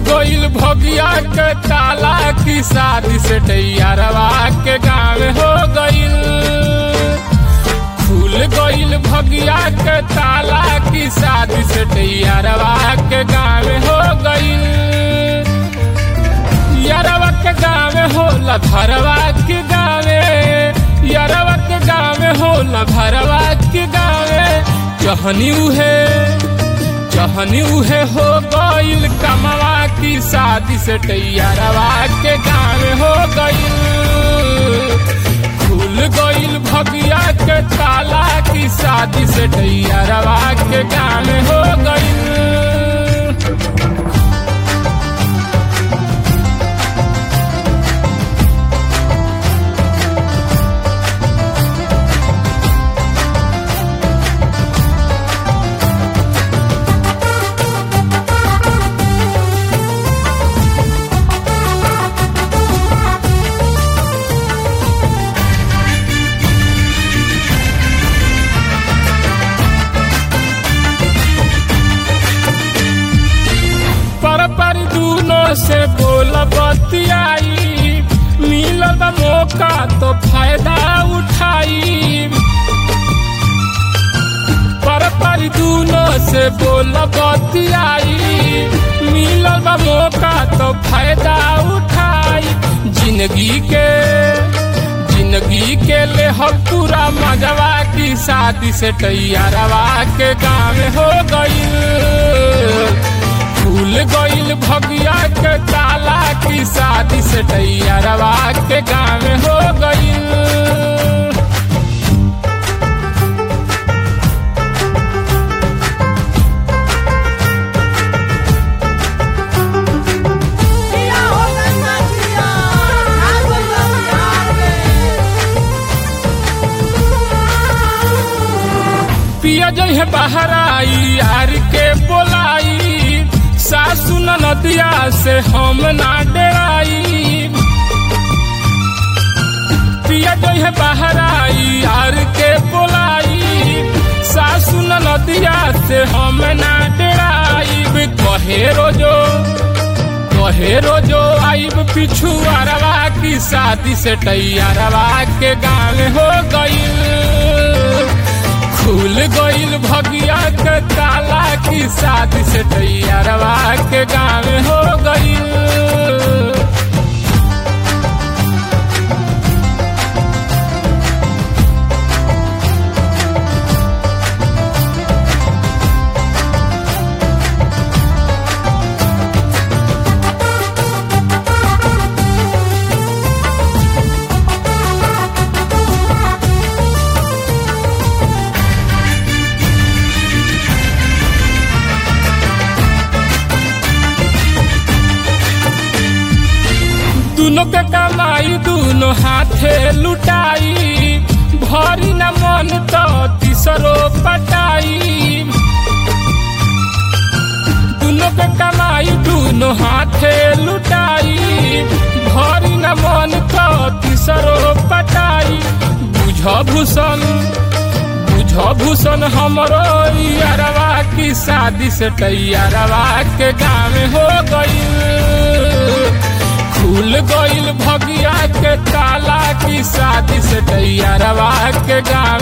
गईल भगिया के ताला की शादी से टैयारवा के गाँव हो गईल खुल गईल भगिया के ताला की शादी से टैयारवा के गाँव हो गईल यारवा के गाँव होला भरवा के गाँवे यारवा के गाँव होला भरवा के गाँवे जहनी उहे जहनी उहे हो गईल कमवा की शादी से टैयारवा के गाँव हो गईल खुल गईल भगिया के ताला की शादी से टैयारवा के गाँव हो गईल पर पर दूनों से बोल बतियाई मिलल बा मौका तो फायदा उठाई पर पर दूनों से बोल बतियाई मिलल बा मौका तो फायदा उठाई जिंदगी के जिंदगी के ले हम पूरा मजवा की शादी से तैयारवा के गाँव हो गई भूल गईल भगिया के ताला की शादी से टैयारवा के गाँव हो गईल जिया हो गंगा जिया आ गइल बिहार में पिया जो है बाहर आई यार के बोलाई सासु नदिया से हम ना डराई पिया जो है बाहर आई यार के बोलाई सासु नदिया से हम ना डराई कहे रोजो कहे रोजो आइब पिछू अरवा की शादी से टैयारवा के गाँव हो गईल खुल गईल भगिया के ताला की शादी से टैयारवा के गाँव हो गईल दोनों के कमाई दोनों हाथे लुटाई भरी न मन तो तीसरो पटाई दोनों के कमाई दोनों हाथे लुटाई भरी न मन तो तीसरो पटाई बुझ भूषण बुझ भूषण हमरो यारवा की शादी से तैयारवा के गाँव हो गई खुल गईल भगिया के ताला की शादी से तैयारवा के गाँव